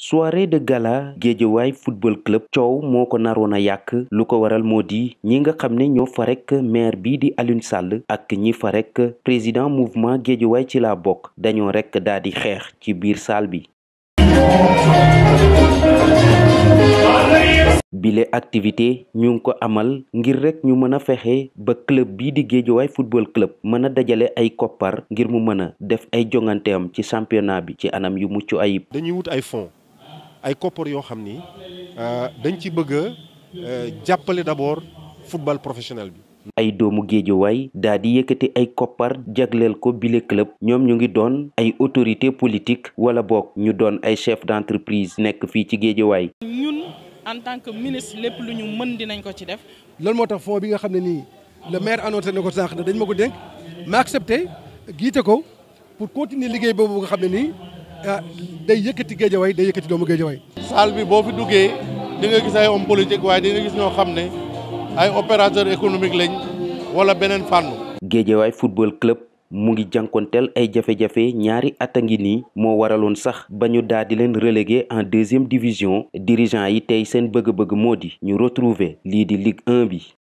soirée de gala Guédiawaye football club coow moo ko naroon a yàq lu ko waral moo di ñi nga xam ne ñoo fa rek maire bii di Alioune Sall ak ñi fa rek président mouvement Guédiawaye ci la bokk dañoo rek daal di xeex ci biir salle bi. bile activité ñu ngi ko amal ngir rek ñu mën a fexe ba club bii di Guédiawaye football club mën a dajale ay koppar ngir mu mën a def ay jonganteem ci championnat bi ci anam yu mucc ayib. dañuy wut ay fonds ay koppar yoo xam ni dañ ci bëgg a jàppale d'abord football professionnel bi. ay doomu Guédiawaye daa di yëkkati ay koppar jagleel ko bile club ñoom ñu ngi doon ay autorité politique wala boog ñu doon ay chef d'entreprise nekk fii ci Guédiawaye. ñun en tant que ministre lépp lu ñu mën dinañ ko ci def. loolu moo tax fonds bi nga xam ne nii le maire annoncé na ko sànq ne dañ ma ko dénk ma accepté giite ko pour continuer liggéey boobu nga xam ne nii day yëkkati Guédiawaye day yëkkati doomu Guédiawaye. salle bi boo fi duggee di nga gis ay homme politique waaye di nga gis ñoo xam ne ay opérateur économique lañ wala beneen fànn. Guédiawaye football club mu ngi jànkonteel ay jafe-jafe ñaari at a ngi nii moo waraloon sax ba ñu daal di leen relégué en deuxième division dirigeant yi tey seen bëgg-bëgg moo di ñu retrouver lii di Ligue 1 bi.